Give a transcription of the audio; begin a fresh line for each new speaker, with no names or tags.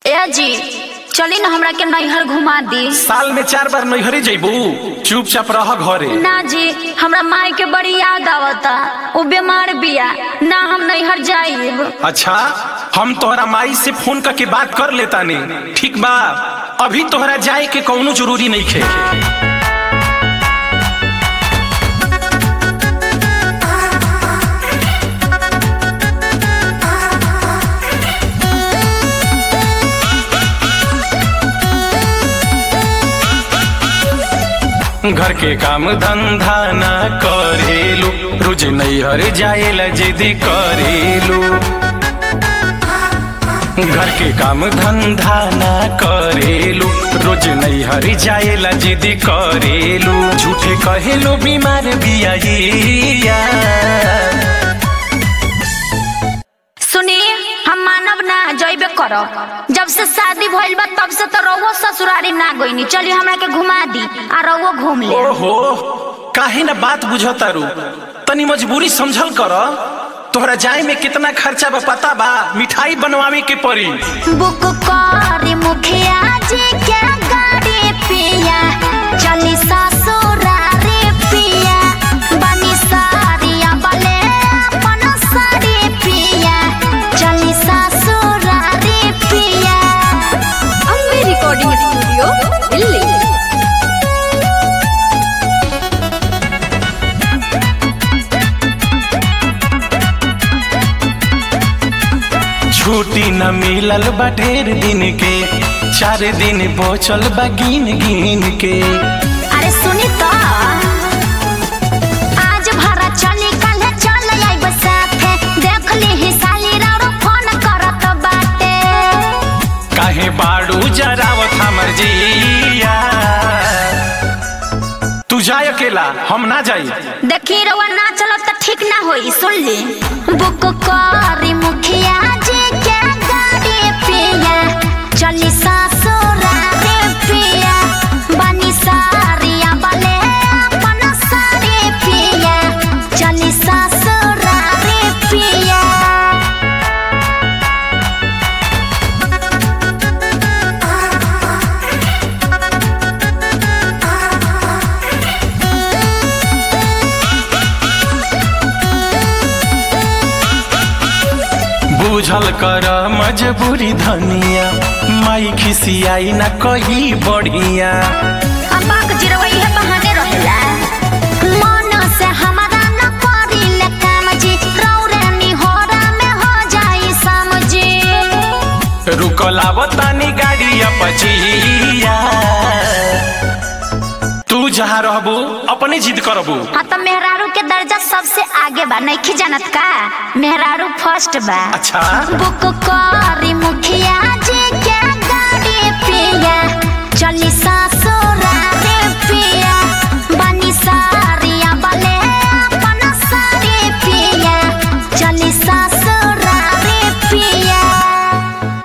ए जी चली ना हमरा के नैहर घुमा दी
साल में चार बार नैहरे जैबू चुपचाप रह घरे
ना जी हमरा माई के बड़ी याद आवता वो बीमार बिया ना हम नैहर जाइब
अच्छा हम तोहरा माई से फोन करके बात कर लेता ने ठीक बा अभी तोहरा जाए के कौनो जरूरी नहीं खे घर के काम धंधा ना करेलू रोज नैहर जाएला जिदी करेलू घर के काम धंधा ना करेलू रोज नैहर जाएला जिदी करेलू झूठे कहेलू बीमार बिया
सुनी हम मानब ना जइबे करब जब से शादी भइल बा तब से तो रउआ ससुरारी ना गइनी चली हमरा के घुमा दी आ रउआ घूम ले
ओहो काहे ना बात बुझतारू तनी मजबूरी समझल कर तोहरा जाए में कितना खर्चा बा पता बा मिठाई बनवावे के पड़ी
बुक करी मुखिया जी के गाड़ी पिया चली ससुरारी पिया बनी सारिया बले अपन साड़ी पिया चली ससुरारी पिया
अम्बे रिकॉर्डिंग स्टूडियो दिल्ली
छुट्टी न मिलल बा ढेर दिन के चार दिन बचल बा गिन गिन के
अरे सुनी तो आज भरा चली कल चल आइब साथे देख ली ही साली राउरो फोन करत बाटे
काहे बाड़ू जरावत हमर जिया तू जाए अकेला हम ना जाई
देखी रउआ ना चलब त ठीक ना होई सुन ली बुक करी मुखिया जी के गाड़ी पिया चली ससुरारी पिया बनी सारिया बले अपन साड़ी पिया चली ससुरारी पिया
बुझल कर मजबूरी धनिया माई खिसियाई ना कही बढ़िया
अब्बाक जिरवई है बहाने रहेला मन से हमारा न करिले काम जी रौरे निहोरा में हो जाई समझी
रुकला बतानी गाड़ी पचिया तू जहाँ रहबू अपने जिद करबू
हाँ तो मेहरारू के दर्जा सबसे आगे बा नहीं जानत का मेहरारू फर्स्ट बा
अच्छा
बुक करी मुख